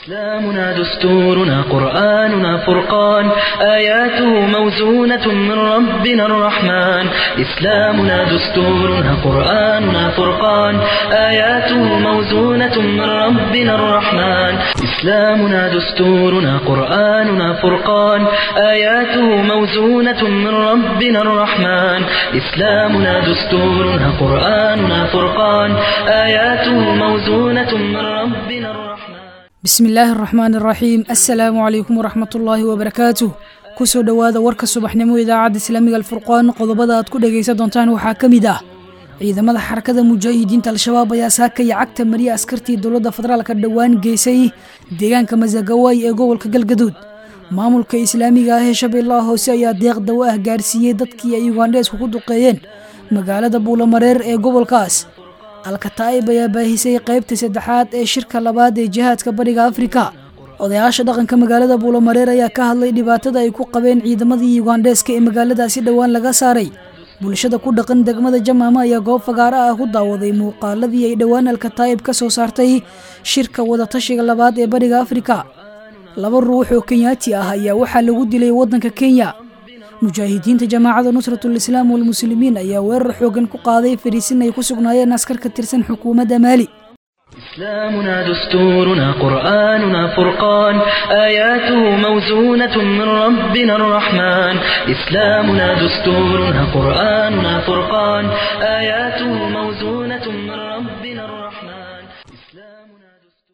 إسلامنا دستورنا قرآننا فرقان آياته موزونة من ربنا الرحمن إسلامنا دستورنا قرآننا فرقان آياته موزونة من ربنا الرحمن إسلامنا دستورنا قرآننا فرقان آياته موزونة من ربنا الرحمن إسلامنا دستورنا قرآننا فرقان آياته موزونة من ربنا الرحمن bismi illaahi araxmaan araxiim assalaamu calaykum waraxmatullaahi wabarakaatuh kusoo dhowaada warka subaxnimo idaacadda islaamiga alfurqaan qodobada aad ku dhegaysan doontaan waxaa ka mid ah ciidamada xarakada mujaahidiinta al-shabaab ayaa saakaya cagta mariya askartii dowladda federaalka dhowaan geysay deegaanka masagawaay ee gobolka galgaduud maamulka islaamiga ah ee shabeellaha hoose ayaa deeq dawo ah gaarsiiyey dadkii ay ugandheesku ku duqeeyeen magaalada buulamareer ee gobolkaas alkataa'ib ayaa baahisay qaybta saddexaad ee shirka labaad ee jihaadka bariga afrika odayaasha dhaqanka magaalada buulamareer ayaa ka hadlay dhibaatada ay ku qabeen ciidamadii ugandheeska ee magaaladaasi dhowaan laga saaray bulshada ku dhaqan degmada jamaama ayaa goob fagaaro ah ku daawaday muuqaaladii ay dhowaan alkataa'ib ka soo saartay shirka wadatashiga labaad ee bariga afrika laba ruux oo kenyaati ah ayaa waxaa lagu dilay waddanka kenya mujaahidiinta jamaacada nusratul islaam walmuslimiin ayaa weerar xoogan ku qaaday fariisin ay ku sugnaayeen askar ka tirsan xukuumadda maali إسلامنا دستورنا قرآننا فرقان آياته موزونة من ربنا الرحمن إسلامنا دستورنا قرآننا فرقان آياته موزونة من ربنا الرحمن إسلامنا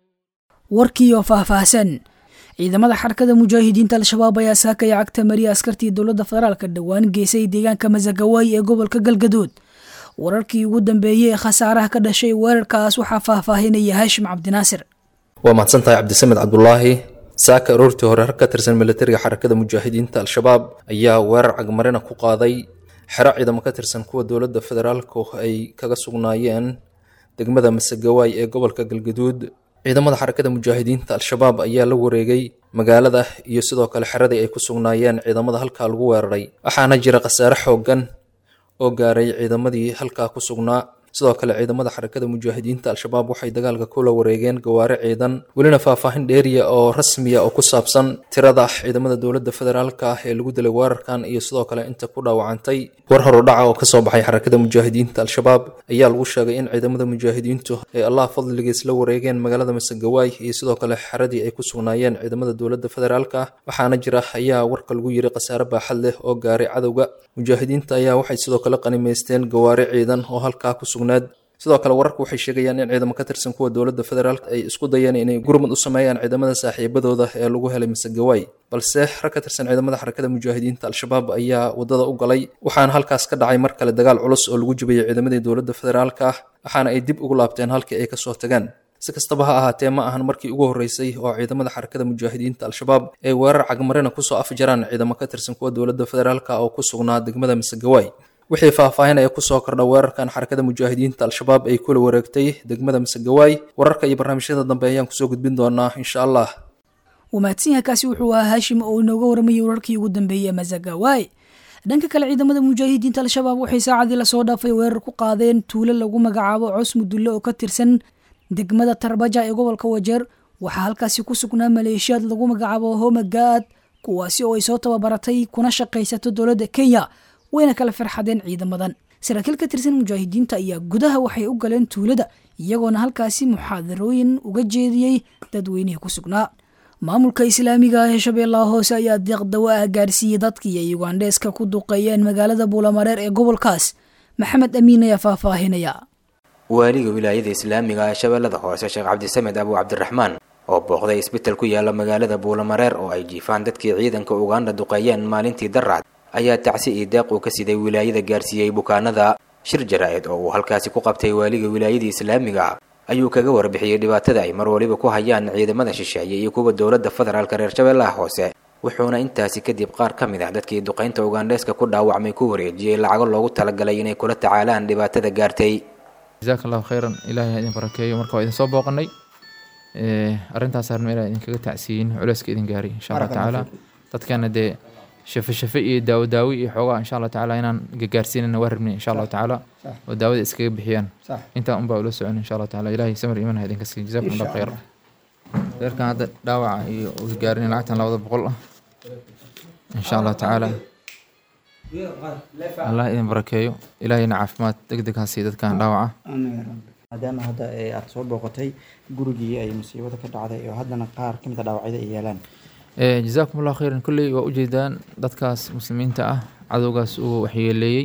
warkii oo faahfaahsan ciidamada xarakada mujaahidiinta al-shabaab ayaa saakaya cagta mariya askartii dowladda federaalka dhowaan geysay deegaanka masagawaay ee gobolka galgaduud wararkii ugu dambeeyey ee khasaaraha ka dhashay weerarkaas waxaa faahfaahinaya haashim cabdinaasir waa mahadsantahay cabdisamed cabdulaahi saaka aroortii hore har ka tirsan militariga xarakada mujaahidiinta al-shabaab ayaa weerar cagmarina ku qaaday xero ciidamo ka tirsan kuwa dowladda federaalku ay kaga sugnaayeen degmada masagawaay ee gobolka galgaduud ciidamada xarakada mujaahidiinta al-shabaab ayaa la wareegay magaalada iyo sidoo kale xeradii ay ku sugnaayeen ciidamada halkaa lagu weeraray waxaana jira khasaare xoogan oo gaaray ciidamadii halkaa ku sugnaa sidoo kale ciidamada xarakada mujaahidiinta al-shabaab waxay dagaalka kula wareegeen gawaari ciidan welina faahfaahin dheeriya oo rasmiya oo ku saabsan tirada ciidamada dowladda federaalka ah ee lagu dilay weerarkan iyo sidoo kale inta ku dhaawacantay war horu dhaca oo kasoo baxay xarakada mujaahidiinta al-shabaab ayaa lagu sheegay in ciidamada mujaahidiintu ay allah fadligiis la wareegeen magaalada masagawaay iyo sidoo kale xeradii ay ku sugnaayeen ciidamada dowladda federaalka ah waxaana jira ayaa warka lagu yiri khasaare baaxad leh oo gaaray cadowga mujaahidiinta ayaa waxay sidoo kale qanimaysteen gawaari ciidan oo halkaa ku sidoo kale wararku waxay sheegayaan in ciidamo ka tirsan kuwa dowladda federaalk ay isku dayeen inay gurmud u sameeyaan ciidamada saaxiibadooda ee lagu helay masagawaay balse rag ka tirsan ciidamada xarakada mujaahidiinta al-shabaab ayaa wadada u galay waxaana halkaas ka dhacay mar kale dagaal culus oo lagu jibiyey ciidamadii dowladda federaalka ah waxaana ay dib ugu laabteen halkii ay kasoo tageen si kastaba ha ahaatee ma ahan markii ugu horreysay oo ciidamada xarakada mujaahidiinta al-shabaab ay weerar cagmarina kusoo afjaraan ciidamo ka tirsan kuwa dowladda federaalka oo ku sugnaa degmada masagawaay wixii faahfaahinaya kusoo kordha weerarkan xarakada mujaahidiinta al-shabaab ay kula wareegtay degmada masagawaay wararka iyo barnaamijyada dambe ayaan kusoo gudbin doonaa insha allah wamaadsanyaakaasi wuxuu ahaa haashim oo inooga waramayay wararkii ugu dambeeyey masagawaay dhanka kale ciidamada mujaahidiinta al-shabaab waxay saacadii lasoo dhaafay weerar ku qaadeen tuulo lagu magacaabo cos mudulle oo ka tirsan degmada tarbaja ee gobolka wajeer waxaa halkaasi ku sugnaa maleeshiyaad lagu magacaabo homagaad kuwaasi oo ay soo tababaratay kuna shaqaysato dowladda kenya wayna kala farxadeen ciidamadan saraakiil ka tirsan mujaahidiinta ayaa gudaha waxay u galeen tuulada iyagoona halkaasi muxaadarooyin uga jeediyey dadweynihii ku sugnaa maamulka islaamiga ah ee shabeellaha hoose ayaa deeq dawo ah gaarsiiyey dadkii ay ugandheeska ku duqeeyeen magaalada buulamareer ee gobolkaas maxamed amiin ayaa faahfaahinaya waaliga wilaayada islaamiga ee shabeellada hoose sheekh cabdisamed abu cabdiraxmaan oo booqday isbital ku yaala magaalada buulamareer oo ay jiifaan dadkii ciidanka uganda duqeeyeen maalintii daracd ayaa tacsi iyo deeq uu ka siday wilaayada gaarsiiyey bukaanada shir jaraa-id oo uu halkaasi ku qabtay waaliga wilaayadii islaamiga ayuu kaga warbixiyey dhibaatada ay mar waliba ku hayaan ciidamada shisheeye iyo kuwa dowladda federaalka reer shabeellaha hoose wuxuuna intaasi kadib qaar ka mid ah dadkii duqaynta ugandheeska ku dhaawacmay ku wareejiyey lacago loogu talagalay inay kula tacaalaan dhibaatada gaartay jasaaka allahu khayran ilaahay ha idin barakeeyo marka waa idin soo booqanay arrintaas arma ilaa idinkaga tacsiyin culeyska idin gaaray insha allah tacaala dadkana dee shafe shafe iyo daawo daawi iyo xoogaa insha allah tacaala inaan gagaarsiinana waa rabnay insha allahu tacaala oo daawada iskaga bixiyaan intaa unbaa ula socon insha allah tacaala ilahay samir iman ha idinka siiyo jazakum allah khayr reerkan hadda dhaawaca iyo uu gaarin lacagtan labada boqol ah insha allahu tacaala allah idin barakeeyo ilaahayna caafimaad deg deg ha siiyo dadkan dhaawaca maadaama hadda aad soo booqatay gurigii ay musiibada ka dhacday oo haddana qaar ka mid a dhaawacyada ay yeelaan jazaakum allahu khayran kolley waa ujeedaan dadkaas muslimiinta ah cadowgaas uu waxyeeleeyey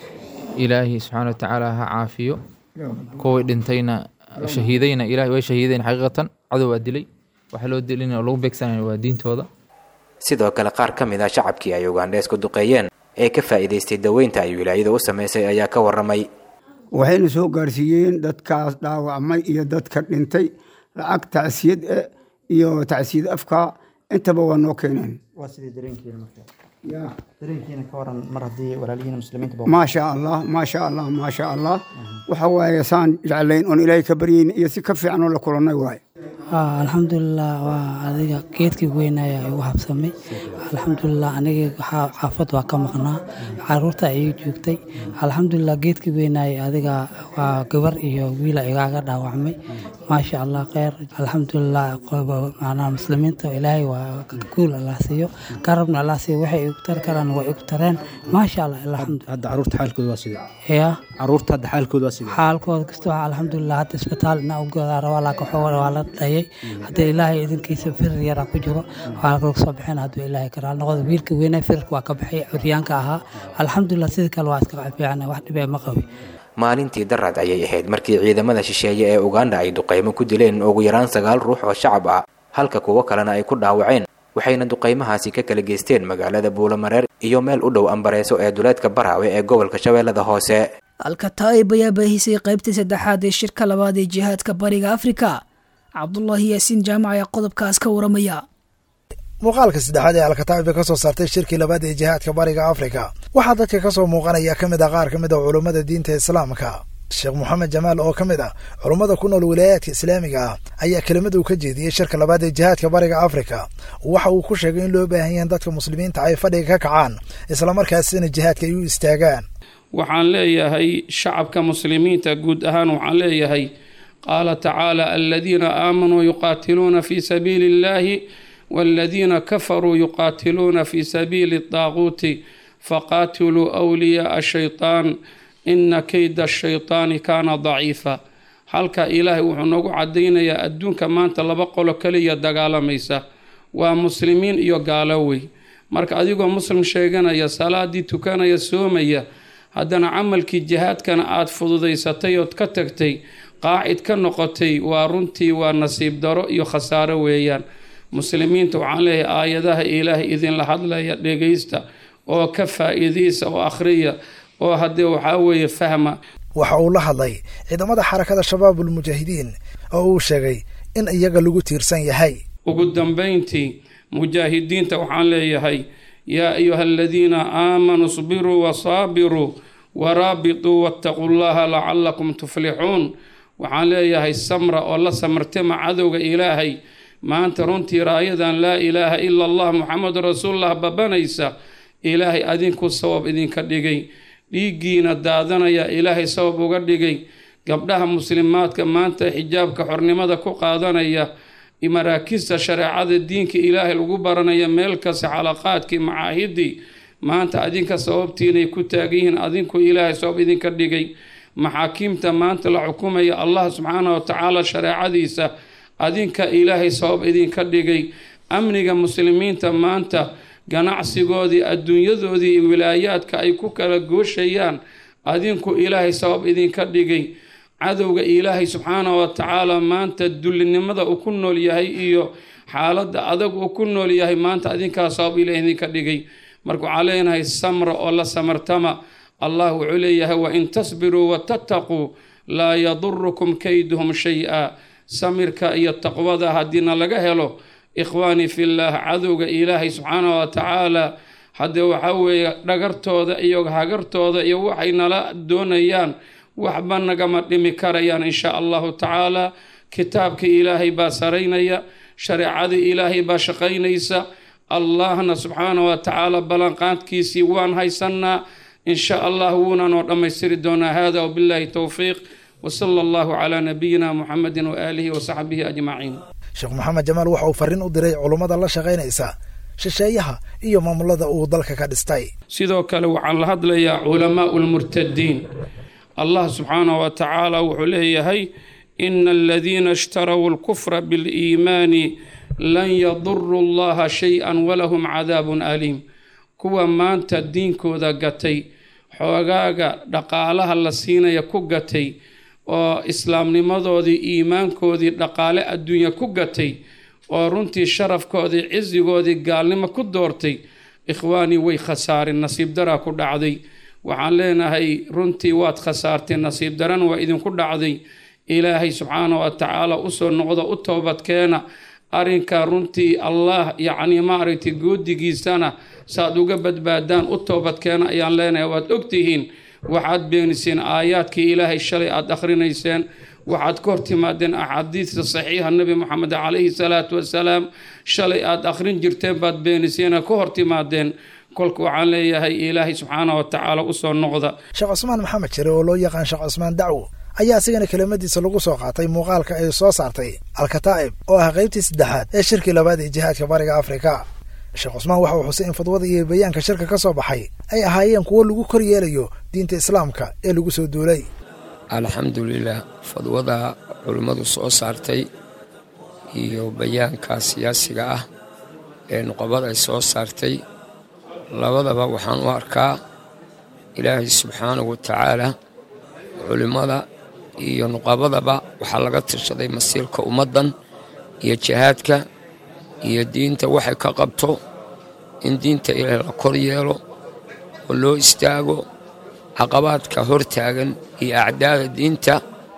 ilaahi subxaana wa tacaala ha caafiyo kuway dhintayna shahiidayna ilahay way shahiideen xaqiiqatan cadow waa dilay waxa loo dilin oo lagu beegsanaya waa diintooda sidoo kale qaar ka mid ah shacabkii ay ugandheesku duqeeyeen ee ka faa'iidaystay daweynta ay wilaayada u samaysay ayaa ka warramay waxayna soo gaarsiiyeen dadkaas dhaawacmay iyo dadka dhintay lacag tacsiyad eh iyo tacsiyad afka intaba waa noo keeneen waa sidii dareenkiina marka dareenkiina ka waran mar haddii walaalihiina muslimiinta maasha allah maasha allah maasha allah waxa waaye saan jeclayn oon ilaahay ka baryayn iyo si ka fiican oo la kulannay waaye alxamdulilah waa adiga geedkii weynaya igu habsamay alxamdulilah aniga xaafad waa ka maqnaa caruurta ayay joogtay alxamdulilah geedkii weynaya adiga waa gabar iyo wiila igaaga dhaawacmay maasha allah kheyr alxamdulilah macnaha muslimiinta ilaahay waa guul allah siiyo garabna allah siiyo waxay igu tari karaan waa igu tareen maasha allah hadda caruurta xaalkooda waa sidee ya caruurta hadda xaalkooda waa sidee xaalkooda kasta waa alxamdulilah hadda isbitaal ina u goodaa rabaa laakiin xoog waa la dhayay haddii ilaahay idinkiisa firir yaraa ku jiro waa laga soo bixin hadduu ilaahay karaal noqdo wiilka weynaa firirka waa ka baxay curyaanka ahaa alxamdulilah sidii kale waa iska fiican wax dhibee ma qabi maalintii darad ayay ahayd markii ciidamada shisheeye ee uganda ay duqaymo ku dileen ugu yaraan sagaal ruux oo shacab ah halka kuwo kalena ay ku dhaawaceen waxayna duqaymahaasi ka kala geysteen magaalada buulamareer iyo meel u dhow ambareeso ee duleedka baraawe ee gobolka shabeellada hoose alkataa'ib ayaa baahisay qaybtii saddexaad ee shirka labaad ee jihaadka bariga afrika cabdulaahi yaasiin jaamac ayaa qodobkaas ka waramaya muuqaalka saddexaad ee alkataa'ib ka soo saartay shirkii labaad ee jihaadka bariga afrika waxaa dadka ka soo muuqanaya ka mid ah qaar ka mid ah culummada diinta islaamka sheekh moxamed jamaal oo ka mid ah culummada ku nool wilaayaadka islaamiga ah ayaa kelimad uu ka jeediyey shirka labaad ee jihaadka bariga afrika waxa uu ku sheegay in loo baahan yahan dadka muslimiinta ay fadhiga ka kacaan islamarkaasina jihaadka ay u istaagaan waxaan leeyahay shacabka muslimiinta guud ahaan waxaan leeyahay qaala tacaala aladiina aamanuu yuqaatiluuna fii sabiili illahi والذين كفروا يقاتلون في سبيل الطاغوت فقاتلوا أولياء الشيطان إن كيد الشيطان كان ضعيفا halka ilaahay wuxuu noogu cadaynayaa adduunka maanta laba qolo kaliya dagaalamaysa waa muslimiin iyo gaalo wey marka adigoo muslim sheeganaya salaadii tukanaya soomaya haddana camalkii jihaadkana aada fududaysatay ood ka tagtay qaacid ka noqotay waa runtii waa nasiib daro iyo khasaaro weeyaan muslimiinta waxaan leeyahay aayadaha ilaahay idinla hadlaya dhegaysta oo ka faa'iidaysa oo akhriya oo haddee waxaa weeye fahma waxa uu la hadlay ciidamada xarakada shabaabul mujaahidiin oo uu sheegay in iyaga lagu tiirsan yahay ugu dambayntii mujaahidiinta waxaan leeyahay yaa ayuha aladiina aamanuu isbiruu wasaabiruu waraabituu wattaquu llaha lacalakum tuflixuun waxaan leeyahay samra oo la samartama cadowga ilaahay maanta runtii raayadan laa ilaaha ila allah muxamedu rasuulullah babanaysa ilaahay adinku sabab idinka dhigay dhiiggiina daadanaya ilaahay sabab uga dhigay gabdhaha muslimaadka maanta xijaabka xornimada ku qaadanaya maraakista shareecada diinka ilaahay lagu baranaya meel kasta xalaqaadkii macaahidii maanta adinka sababtiinay ku taagan yihiin adinku ilaahay sabab idinka dhigay maxaakiimta maanta la xukumaya allah subxaana wa tacaala shareecadiisa adinka ilaahay sabab idinka dhigay amniga muslimiinta maanta ganacsigoodii adduunyadoodii iyo wilaayaadka ay ku kala gooshayaan adinku ilaahay sabab idinka dhigay cadowga ilaahay subxaana wa tacaala maanta dullinimada uu ku nool yahay iyo xaaladda adag uu ku nool yahay maanta adinkaa sabab ilaah idinka dhigay marka waxaa leenahay samra oo la samartama allah wuxuu leeyahay wain tasbiruu watattaquu laa yadurukum kayduhum shay-a samirka iyo taqwada haddiina laga helo ikhwaanii fillaah cadowga ilaahay subxaana wa tacaala haddee waxaa weeye dhagartooda iyo hagartooda iyo waxay nala doonayaan waxba nagama dhimi karayaan insha allahu tacaala kitaabka ilaahay baa saraynaya shareecada ilaahay baa shaqaynaysa allahna subxaana wa tacaala ballanqaadkiisii waan haysannaa in sha allah wuuna noo dhammaystiri doonaa hada wabillahi towfiiq wsala allahu calaa nabiyina muxamedi waaalihi wasaxbihi ajmaciin sheekh maxamed jamaal waxa uu farriin u diray culummada la shaqaynaysa shisheeyaha iyo maamulada uu dalka ka dhistay sidoo kale waxaan la hadlayaa culamaau lmurtadiin allah subxaanahu wa tacaala wuxuu leeyahay ina aladiina ishtaraw alkufra biliimaani lan yaduru allaha shay-an walahum cadaabun aliim kuwa maanta diinkooda gatay xoogaaga dhaqaalaha la siinaya ku gatay oo islaamnimadoodii iimaankoodii dhaqaale adduunya ku gatay oo runtii sharafkoodii cisigoodii gaalnimo ku doortay ikhwaanii way khasaareen nasiib daraa ku dhacday waxaan leenahay runtii waad khasaartay nasiib daran waa idinku dhacday ilaahay subxaana wa tacaala usoo noqdo u toobadkeena arrinka runtii allah yacni maaragtay goodigiisana saad uga badbaadaan u toobadkeena ayaan leenahay waad ogtihiin waxaad beeniseen aayaadkii ilaahay shalay aada akhrinayseen waxaad ka hortimaadeen axaadiista saxiixa nebi moxamed calayhi salaatu wasalaam shalay aada akhrin jirteen baad beeniseen ka hortimaadeen kolka waxaan leeyahay ilaahay subxaana wa tacaala usoo noqda sheekh cusmaan maxamed jire oo loo yaqaan sheekh cusmaan dacwo ayaa isigana kelimadiisa lagu soo qaatay muuqaalka ay soo saartay alkataa'ib oo ah qaybtii saddexaad ee shirkii labaad ee jihaadka bariga afrika sheekh cusmaan waxa uu xusay in fadwada iyo bayaanka shirka ka soo baxay ay ahaayeen kuwo lagu kor yeelayo diinta islaamka ee lagu soo duulay alxamdulilah fadwada culimmadu soo saartay iyo bayaanka siyaasiga ah ee nuqabada ay soo saartay labadaba waxaan u arkaa ilaahay subxaanahu wa tacaala culimmada iyo nuqabadaba waxaa laga tashaday masiirka ummaddan iyo jihaadka iyo diinta waxay ka qabto in diinta ilaahay la kor yeelo oo loo istaago caqabaadka hor taagan iyo acdaada diinta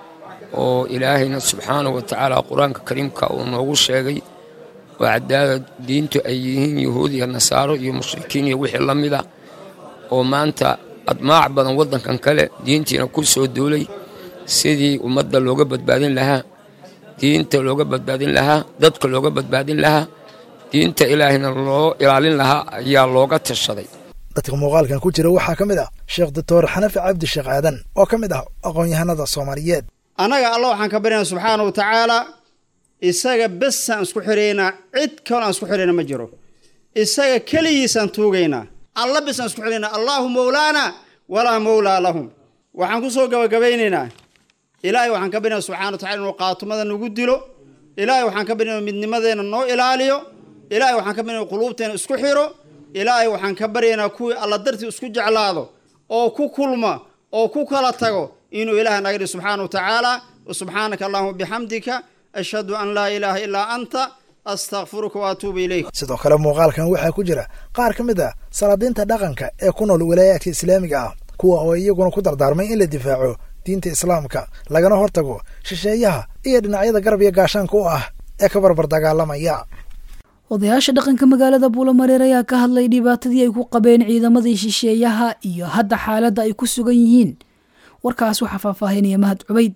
oo ilaahayna subxaanahu wa tacaala qur-aanka kariimka uu noogu sheegay oo acdaada diintu ay yihiin yuhuud iyo nasaaro iyo mushrikiin iyo wixii la mida oo maanta admaac badan waddankan kale diintiina ku soo duulay sidii ummadda looga badbaadin lahaa diinta looga badbaadin lahaa dadka looga badbaadin lahaa diinta ilaahayna loo ilaalin lahaa ayaa looga tashaday dadka muuqaalkan ku jira waxaa ka mid ah sheekh doctor xanafi cabdi sheekh aadan oo ka mid ah aqoon-yahanada soomaaliyeed annaga alla waxaan ka baryaynaa subxaana wa tacaala isaga besaan isku xidhaynaa cid kaloo aan isku xidhayna ma jiro isaga keligiisaan tuugaynaa alla besaan isku xidhaynaa allaahu mowlaana walaa mowlaa lahum waxaan ku soo gabagabaynaynaa ilaahay waxaan ka baryaynaa subxana wa tacala inuu qaatumada nagu dilo ilaahay waxaan ka baryaynaa midnimadeenna noo ilaaliyo ilaahay waxaan ka baryaynaa quluubteena isku xidho ilaahay waxaan ka baryaynaa kuwii alla dartii isku jeclaado oo ku kulma oo ku kala tago inuu ilaah naga dhihi subxaana wa tacaala subxaanaka allahuma bixamdika ashhadu an laa ilaaha ilaa anta astakfiruka wa atuubu ilayk sidoo kale muuqaalkan waxaa ku jira qaar ka mid ah salaadiinta dhaqanka ee ku nool walaayaadka islaamiga ah kuwa oo iyaguna ku dardaarmay in la difaaco diinta islaamka lagana hortago shisheeyaha iyo dhinacyada garab iyo gaashaanka u ah ee ka barbar dagaalamaya odayaasha dhaqanka magaalada buulamareer ayaa ka hadlay dhibaatadii ay ku qabeen ciidamadii shisheeyaha iyo hadda xaaladda ay ku sugan yihiin warkaas waxaa faahfaahinaya mahad cubayd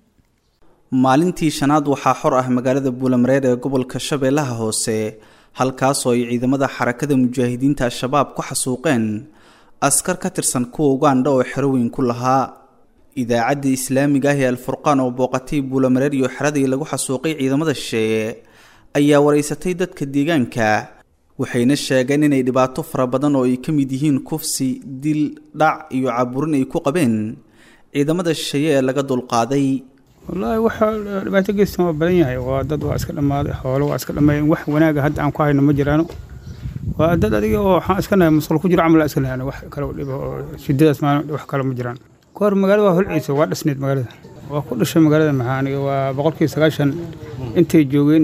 maalintii shanaad waxaa xor ah magaalada buulamareer ee gobolka shabeellaha hoose halkaasoo ay ciidamada xarakada mujaahidiinta al-shabaab ku xasuuqeen askar ka tirsan kuwa ugandha oo xeroweyn ku lahaa idaacadda islaamiga ah ee alfurqaan oo booqatay buulamareer iyo xeradii lagu xasuuqay ciidamada shisheeye ayaa wareysatay dadka deegaanka waxayna sheegeen inay dhibaato fara badan oo ay ka mid yihiin kufsi dil dhac iyo caburin ay ku qabeen ciidamada shisheeye ee laga dulqaaday wallaahi waxa dhibaato geystan waa badan yahay waa dad waa iska dhammaaday xoolo waa iska dhammeeyeen wax wanaaga hadda aan ku hayno ma jiraano waa dad adiga oo waxaan iska nahay masqul ku jiro camal iska nahay wax kale oo dhibo oo shidadaas maalin wax kale ma jiraan kahor magaalada waa holciisa waa dhisneyd magaalada waa ku dhashay magaalada maxaa aniga waa boqolkiiba sagaashan intay joogeen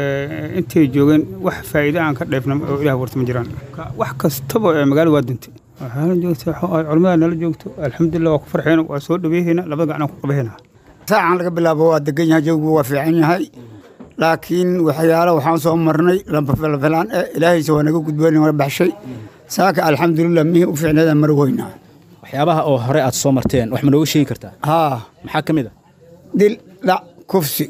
intay joogeen wax faa'iido aan ka dheefna oo ilaah warta ma jiraan wax kastaba magaalada waa duntay waxaana joogta culimmada nala joogto alxamdulilah waa ku farxeena waa soo dhaweehayna labada gacan ku qabahayna saacan laga bilaabo waa degan yahay jawigu waa fiican yahay laakiin waxyaalo waxaan soo marnay lafilaan eh ilaahayse waa naga gudboon waa baxshay saaka alxamdulilah mihii u fiicneeda mar weynaa waxyaabaha oo hore aad soo marteen wax ma nooga sheegi kartaa haa maxaa ka mid a dil dhac kufsi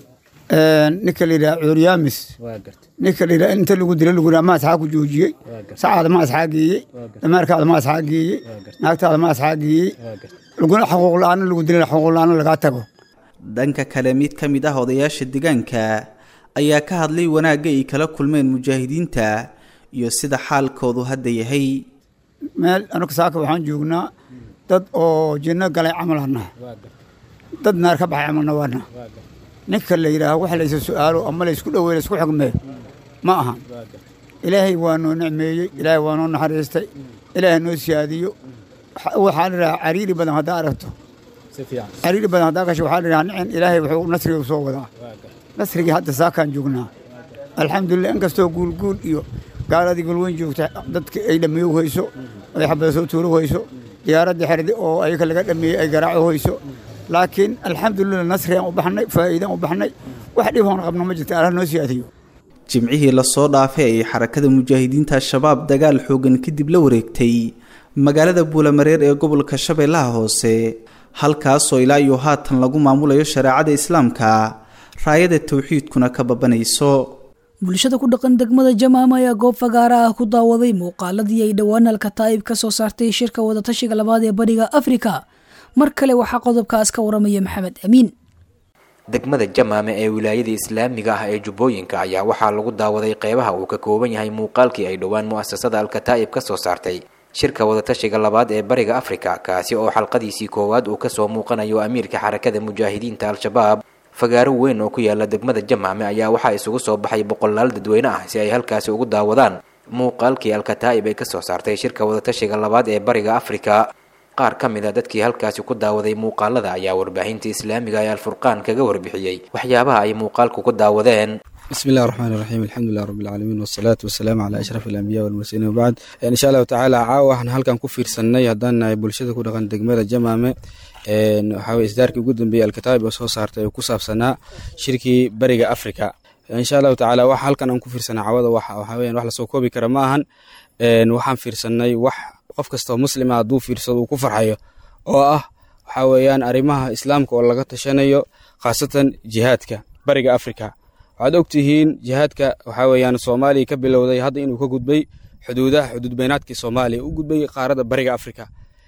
ninka la yidhaha cuuryaamis ninka la yidhaha inta lagu dila lagu yidhaha ma asxaa ku joojiyey sacaada ma asxaa geeyey damaarkaada ma asxaa geeyey naagtaada ma asxaa geeyey laguna xuquuq la-aana lagu dilana xuquuq la-aana lagaa tago dhanka kale mid ka mid ah odayaasha deegaanka ayaa ka hadlay wanaagga ay kala kulmeen mujaahidiinta iyo sida xaalkoodu hadda yahay meel anuga saaka waxaan joognaa dad oo jinno galay camal hana dad naar ka baxay camalna waana ninka la yidhaaho wax laysa su'aalo ama laysku dhoweey laysku xugmee ma ahan ilaahay waa noo nicmeeyey ilaahay waa noo naxariistay ilaahay noo siyaadiyo waxaa la yidhaha cariiri badan haddaa aragto cariiri badan haddaa gasho waxaa la yidhaha nicin ilaahay wuxuu nasriga u soo wadaa nasrigii hadda saakaan joognaa alxamdulilah inkastoo guulguul iyo gaaladii galweyn joogta dadka ay dhammeeyo hayso ay xabada soo tuuro hayso diyaaraddii xerdi oo ayaga laga dhameeyey ay garaaco hayso laakiin alxamdulilah nasrigaan u baxnay faa'iidaan u baxnay wax dhib hoon qabno ma jirta allah noo siyaadiyo jimcihii lasoo dhaafay ayay xarakada mujaahidiinta al-shabaab dagaal xoogan kadib la wareegtay magaalada buulamareer ee gobolka shabeellaha hoose halkaasoo ilaa iyo haatan lagu maamulayo shareecada islaamka raayada towxiidkuna ka babanayso bulshada ku dhaqan degmada jamaama ayaa goob fagaara ah ku daawaday muuqaaladii ay dhowaan alkataa'ib ka soo saartay shirka wadatashiga labaad ee bariga afrika mar kale waxaa qodobkaas ka waramaya maxamed amiin degmada jamaame ee wilaayada islaamiga ah ee jubbooyinka ayaa waxaa lagu daawaday qeybaha uu ka kooban yahay muuqaalkii ay dhowaan mu'asasada alkataa'ib ka soo saartay shirka wadatashiga labaad ee bariga afrika kaasi oo xalqadiisii koowaad uu kasoo muuqanayo amiirka xarakada mujaahidiinta al-shabaab fagaaro weyn oo ku yaala degmada jamaame ayaa waxaa isugu soo baxay boqolaal dadweyne ah si ay halkaasi ugu daawadaan muuqaalkii alkataa'ib ay kasoo saartay shirka wadatashiga labaad ee bariga afrika qaar ka mid a dadkii halkaasi ku daawaday muuqaalada ayaa warbaahinta islaamiga ee alfurqaan kaga warbixiyey waxyaabaha ay muuqaalku ku daawadeen بسم الله الرحمن الرحيم الحمد لله رب العالمين والصلاة والسلام على أشرف الأنبياء والمرسلين وبعد إن شاء الله تعالى caawa waxaan halkan ku fiirsanay haddaan nahay bulshada ku dhaqan degmada jamaame waxaa weye isdaarkii ugu dambeeyey alkataa'ib oo soo saartay oo ku saabsanaa shirkii bariga africa insha allahu tacaala waxa halkan aan ku fiirsanay caawada waxaa weyan wax lasoo koobi kara ma ahan waxaan fiirsanay wax qof kastoo muslima hadduu fiirsado uu ku farxayo oo ah waxaa weeyaan arrimaha islaamka oo laga tashanayo khaasatan jihaadka bariga africa waxaad ogtihiin jihaadka waxaa weeyaan soomaaliya ka bilowday hadda inuu ka gudbay xuduudaha xuduud beynaadkii soomaaliya u gudbay qaaradda bariga africa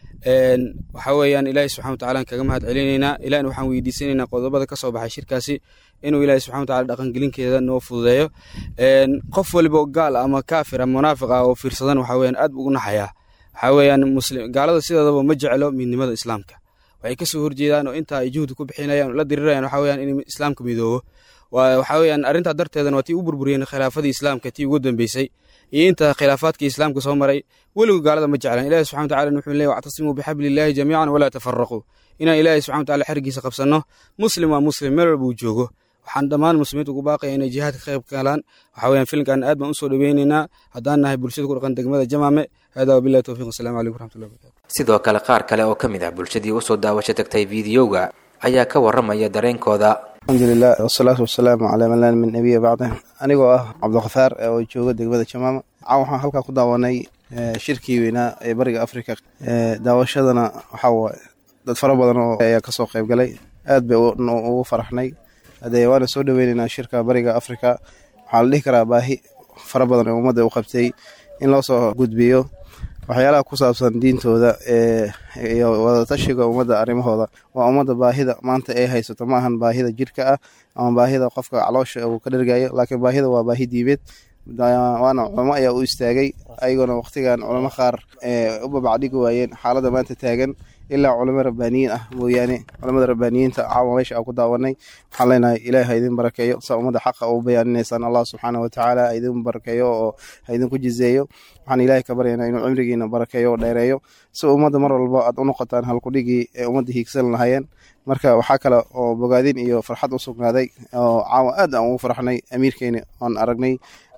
waxaa weeyaan ilaahi subxana watacaala aan kaga mahad celinaynaa ilahina waxaan weydiisanaynaa qodobada ka soo baxay shirkaasi inuu ilaahi subxana wataala dhaqangelinkeeda noo fududeeyo qof waliba gaal ama kaafir ama munaafiq ah oo fiirsadan waxaa weeyaan aad buu ugu naxayaa waxaa weeyaan muslim gaalada sideedaba ma jeclo midnimada islaamka waxay kasoo horjeedaan oo intaa ay juhdi ku bixinayaan la dirirayaan waxaa weeyaan in islaamka midoobo waxaa weeyaan arrintaa darteedana waa tii u burburiyeen khilaafadii islaamka tii ugu dambeysay iyo inta khilaafaadkii islaamka soo maray weligu gaalada ma jeclaan ilahi subxana wataala wuxuu leeyahy wactasimuu bixablillahi jamiican walaa tafaraquu inaan ilaahi subxana wataala xergiisa qabsanno muslim waa muslim meel walba uu joogo waxaan dhammaan muslimiinta ugu baaqaya inay jihaadka ka qayb galaan waxaa weeyaan filimkan aad baan usoo dhaweynaynaa haddaan nahay bulshada ku dhaqan degmada jamaame hada wabillahi towfiq wasalaamu calaykum waraxmatullahi wabarakatu sidoo kale qaar kale oo ka mid ah bulshadii usoo daawasho tagtay fiidiyowga ayaa ka waramaya dareenkooda alxamdulilah wasalaatu wasalaamu calaa man laa min nabiya bacda anigoo ah cabdikhafaar oo jooga degmada jamaama caa waxaan halkaa ku daawanay shirkii weynaa ee bariga africa daawashadana waxaa waaye dad fara badan oo ayaa kasoo qayb galay aad bay ugu faraxnay hadee waana soo dhaweyneynaa shirka bariga africa waxaa la dhihi karaa baahi fara badan ee ummadda u qabtay in loo soo gudbiyo waxyaalaha ku saabsan diintooda iyo wadatashiga ummadda arrimahooda waa ummadda baahida maanta ay haysato ma ahan baahida jirka ah ama baahida qofka caloosha uu ka dhergayo laakiin baahida waa baahi diimeed waana culamo ayaa u istaagay ayagoona waqtigan culamo qaar u babacdhigi waayeen xaaladda maanta taagan ilaa culamo rabbaaniyiin ah mooyaane culamada rabbaaniyiinta caawa meesha aan ku daawanay waxaan leenahay ilaah ha idin barakeeyo saa ummadda xaqa u bayaaninaysaan allah subxaana watacaala ha idin barakeeyo oo ha idinku jizeeyo waxaan ilaahay ka baryaynaa inuu cimrigiina barakeeyo oo dheereeyo si ummadda mar walba aad u noqotaan halkudhigii ee ummadda hiigsan lahayeen marka waxaa kale oo bogaadin iyo farxad u sugnaaday oo caawa aad aan ugu farxnay amiirkeeni oon aragnay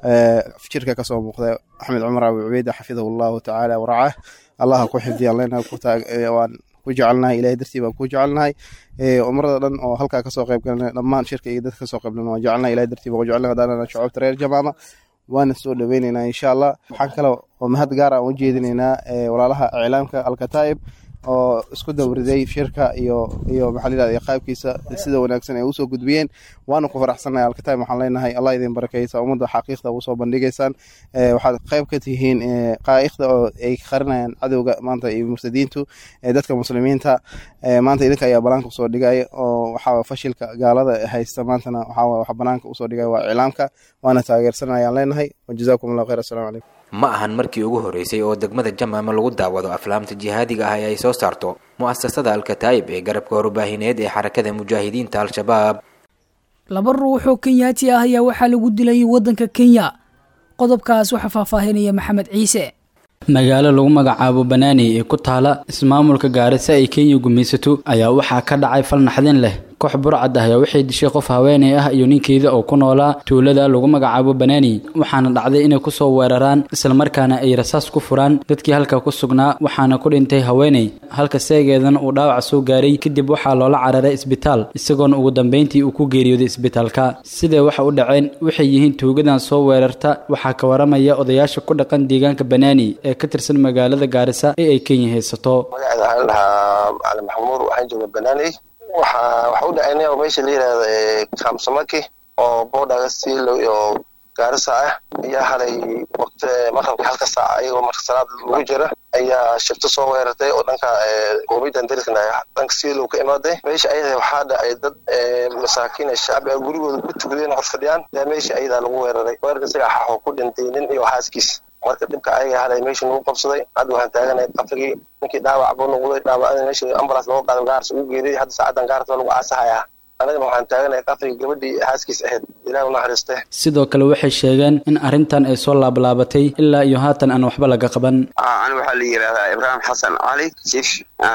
jirka kasoo muuqda axmed cumar abi cubeyda xafidahu allahu tacaala waracaah allaha ku xifdiyaan leenahay waan ku jecelnahay ilahay dartii baan ku jecelnahay umrada dhan oo halkaa kasoo qayb galna dhammaan shirka iyo dadka kasoo qayb galna waan jecelnahay ilahay dartii baan ku jecelnahay haddaanana shucuubta reer jamaama waana soo dhaweyneynaa insha allah waxaan kale oo mahad gaar aan u jeedinaynaa walaalaha iclaamka alkataa'ib oo isku dawriday shirka iyo iyo maxaa la yidhahda qaabkiisa sida wanaagsan ay usoo gudbiyeen waanu ku faraxsanahay alkataib waxaan leenahay allah idin barakeysa ummadda xaqiiqda usoo bandhigaysaan waxaad qayb ka tihiin qaa'iqda oo ay qarinayaan cadowga maanta iyo murtadiintu dadka muslimiinta maanta idinka ayaa banaanka usoo dhigaya oo waxaa fashilka gaalada haysta maantana waxaa wax banaanka usoo dhigaya waa iclaamka waana taageersanayaan leenahay wajazaakum allah khayr assalamu calaykum ma ahan markii ugu horeysay oo degmada jamaama lagu daawado aflaamta jihaadiga ah ee ay soo saarto mu'asasada alkataa'ib ee garabka warbaahineed ee xarakada mujaahidiinta al-shabaab laba ruux oo kenyaati ah ayaa waxaa lagu dilay waddanka kenya qodobkaas waxaa faahfaahinaya maxamed ciise magaalo lagu magacaabo banaani ee ku taala ismaamulka gaarisa ay kenya gumaysato ayaa waxaa ka dhacay fal naxdin leh koox burcad ah ayaa waxay dishay qof haweeney ah iyo ninkeeda oo ku noolaa tuulada lagu magacaabo banaani waxaana dhacday inay kusoo weeraraan islamarkaana ay rasaas ku furaan dadkii halka ku sugnaa waxaana ku dhintay haweeney halka seegeedana uu dhaawac soo gaaray kadib waxaa loola cararay isbitaal isagoona ugu dambeyntii uu ku geeriyooday isbitaalka sidee waxa u dhaceen waxay yihiin tuugadan soo weerarta waxaa ka waramaya odayaasha ku dhaqan deegaanka banaani ee ka tirsan magaalada gaarisa ee ay kenya haysato magaceeda waxaa la dhahaa macalin maxamuud waxaan jooga banaani waxa waxa u dhacayna oo meesha la yidhahda kamsamaki oo boodhaga siilo iyo gaarisa ah ayaa halay waqti maqrabka halka saaca ayagoo marka salaad lagu jira ayaa shifto soo weerartay oo dhanka qoomiyadan dariskana dhanka siilow ka imaaday meesha ayada waxaa dhacay dad masaakiin shacbi ah gurigooda ku tukadeen hor fadhiyaan ayaa meesha ayadaa lagu weeraray weerarka isaga xaxoo ku dhintay nin iyo xaaskiis marka dhibka ayaga halay meesha nagu qabsaday hadda waxaan taaganahay qabrigii ninkii dhaawac buu noqday dhaawacada meesha ambulance looga qaadan gaars ugu geeday hadda saacadan gaarta lagu aasahayaa anagana waxaan taaganahay qabrigii gabadhii xaaskiis ahayd ilaah unaxariiste sidoo kale waxay sheegeen in arrintan ay soo laablaabatay ilaa iyo haatan aan waxba laga qaban ani waxaa la yidhahdaa ibraahim xasan cali chief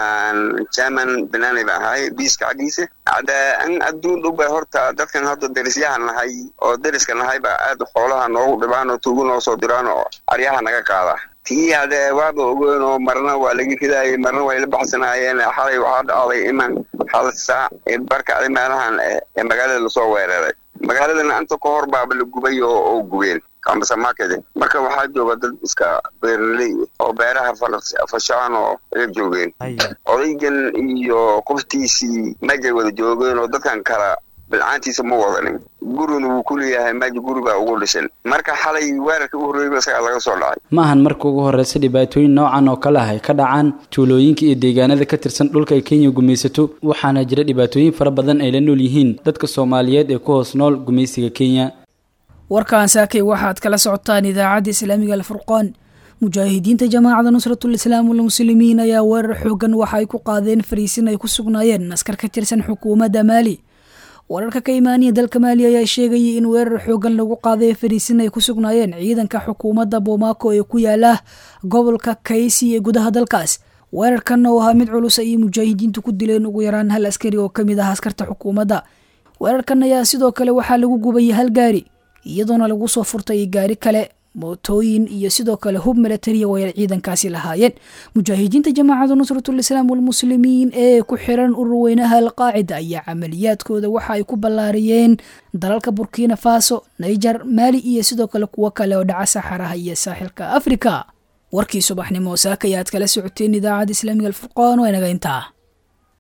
german banaani ba ahay biiska xaggiisa hadda in adduun dhow bay horta dadkan hadda derisyaha nahay oo deriska nahay baa aad xoolaha noogu dhibaan oo tuugu noo soo diraan oo aryaha naga qaada tii hadee waaba ogoon oo marna waa laga ridaayay marna way la baxsanaayeen xalay waxaa dhacday iman hal saac ee barkacday meelahan ee magaalada lasoo weeraray magaaladana inta ka hor baaba la gubay oo gubeen kambasa market marka waxaa jooga dad iska beeraley oo beeraha fashaan oo la joogeen odaygan iyo qoftiisii majay wada joogeen oo dadkan kala bilcaantiisa ma wadanin gurina wuu ku leeyahay meja guribaa ugu dhishan marka xalay weerarka u horreeyba isagaa laga soo dhacay ma ahan marka ugu horreysa dhibaatooyin noocan oo kale ah ay ka dhacaan tuulooyinka iyo deegaanada ka tirsan dhulka ay kenya gumaysato waxaana jira dhibaatooyin fara badan ay la nool yihiin dadka soomaaliyeed ee ku hoos nool gumaysiga kenya warkaan saakay waxaad kala socotaan idaacadda islaamiga alfurqaan mujaahidiinta jamaacada nusratul islaam walmuslimiin ayaa weerar xoogan waxa ay ku qaadeen fariisin ay ku sugnaayeen askar ka tirsan xukuumadda maali wararka ka imaaniya dalka maali ayaa sheegayay in weerar xoogan lagu qaaday fariisin ay ku sugnaayeen ciidanka xukuumadda bomaako ee ku yaala gobolka kaysi ee gudaha dalkaas weerarkan oo ahaa mid culus ayay mujaahidiintu ku dileen ugu yaraan hal askari oo ka mid ah askarta xukuumadda weerarkan ayaa sidoo kale waxaa lagu gubayay hal gaari iyadoona lagu soo furtay gaari kale mootooyin iyo sidoo kale hub milatariya way ciidankaasi lahaayeen mujaahidiinta jamaacada nusratul islaam walmuslimiin ee ku xiran ururweynaha alqaacida ayaa camaliyaadkooda waxa ay ku ballaariyeen dalalka burkina faso niger maali iyo sidoo kale kuwo kale oo dhaca saxaraha iyo saaxilka afrika warkii subaxnimo saaka ayaad kala socoteen idaacadda islaamiga alfurqaan waa inaga intaa